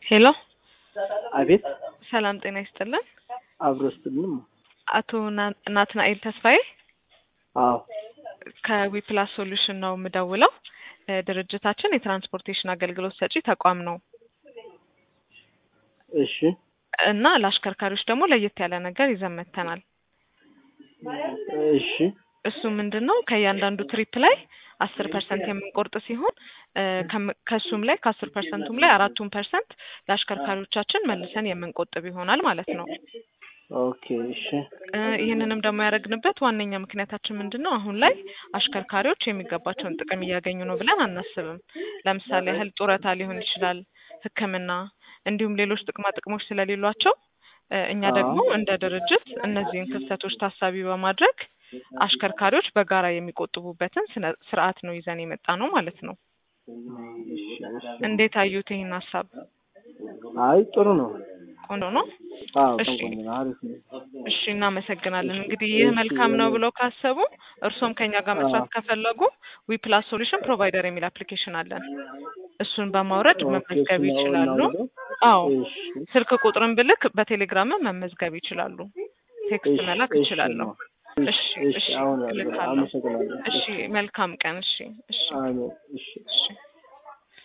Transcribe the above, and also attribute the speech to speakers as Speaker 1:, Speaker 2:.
Speaker 1: ሄሎ
Speaker 2: አቤት
Speaker 1: ሰላም ጤና ይስጥልን።
Speaker 2: አብሮ ስትልም
Speaker 1: አቶ ና- ናትናኤል ተስፋዬ
Speaker 2: አዎ
Speaker 1: ከዊፕላስ ሶሉሽን ነው የምደውለው። እ ድርጅታችን የትራንስፖርቴሽን አገልግሎት ሰጪ ተቋም ነው
Speaker 2: እሺ
Speaker 1: እና ለአሽከርካሪዎች ደግሞ ለየት ያለ ነገር ይዘን መጥተናል።
Speaker 2: እሺ
Speaker 1: እሱ ምንድን ነው ከእያንዳንዱ ትሪፕ ላይ አስር ፐርሰንት የምንቆርጥ ሲሆን እ ከም- ከሱም ላይ ከአስር ፐርሰንቱም ላይ አራቱን ፐርሰንት ለአሽከርካሪዎቻችን መልሰን የምንቆጥብ ይሆናል ማለት ነው።
Speaker 2: ኦኬ እሺ
Speaker 1: እ ይህንንም ደግሞ ያደረግንበት ዋነኛ ምክንያታችን ምንድን ነው? አሁን ላይ አሽከርካሪዎች የሚገባቸውን ጥቅም እያገኙ ነው ብለን አናስብም። ለምሳሌ ያህል ጡረታ ሊሆን ይችላል፣ ሕክምና እንዲሁም ሌሎች ጥቅማ ጥቅሞች ስለሌሏቸው እ እኛ
Speaker 2: አዎ።
Speaker 1: ደግሞ እንደ ድርጅት እነዚህን ክፍተቶች ታሳቢ በማድረግ አሽከርካሪዎች በጋራ የሚቆጥቡበትን ስነ- ስርዓት ነው ይዘን የመጣ ነው ማለት ነው።
Speaker 2: እሺ እሺ
Speaker 1: እንዴት አዩት ይህን ሀሳብ?
Speaker 2: አይ ጥሩ ነው
Speaker 1: ቆንጆ ነው።
Speaker 2: አዎ
Speaker 1: እሺ።
Speaker 2: ቆንጆ ነው አሪፍ ነው
Speaker 1: እሺ እናመሰግናለን። እንግዲህ ይህ
Speaker 2: እሺ፣
Speaker 1: መልካም ነው
Speaker 2: እኔ-
Speaker 1: ብለው ካሰቡ እርስዎም ከኛ ጋር መስራት
Speaker 2: አዎ።
Speaker 1: ከፈለጉ ዊፕላስ ሶሉሽን ፕሮቫይደር የሚል አፕሊኬሽን አለን። እሱን በማውረድ
Speaker 2: ኦኬ፣
Speaker 1: መመዝገብ
Speaker 2: እሱን
Speaker 1: ይችላሉ።
Speaker 2: እናውርደው?
Speaker 1: አዎ
Speaker 2: እሺ
Speaker 1: ስልክ ቁጥርን ብልክ በቴሌግራምም መመዝገብ ይችላሉ። ቴክስት
Speaker 2: እሺ፣
Speaker 1: መላክ
Speaker 2: እሺ
Speaker 1: እችላለሁ።
Speaker 2: ነው።
Speaker 1: እሺ
Speaker 2: እሺ
Speaker 1: እሺ
Speaker 2: አሁን
Speaker 1: እልካለሁ።
Speaker 2: አመሰግናለሁ
Speaker 1: እሺ መልካም ቀን። እሺ እሺ
Speaker 2: አሜን እሺ
Speaker 1: እሺ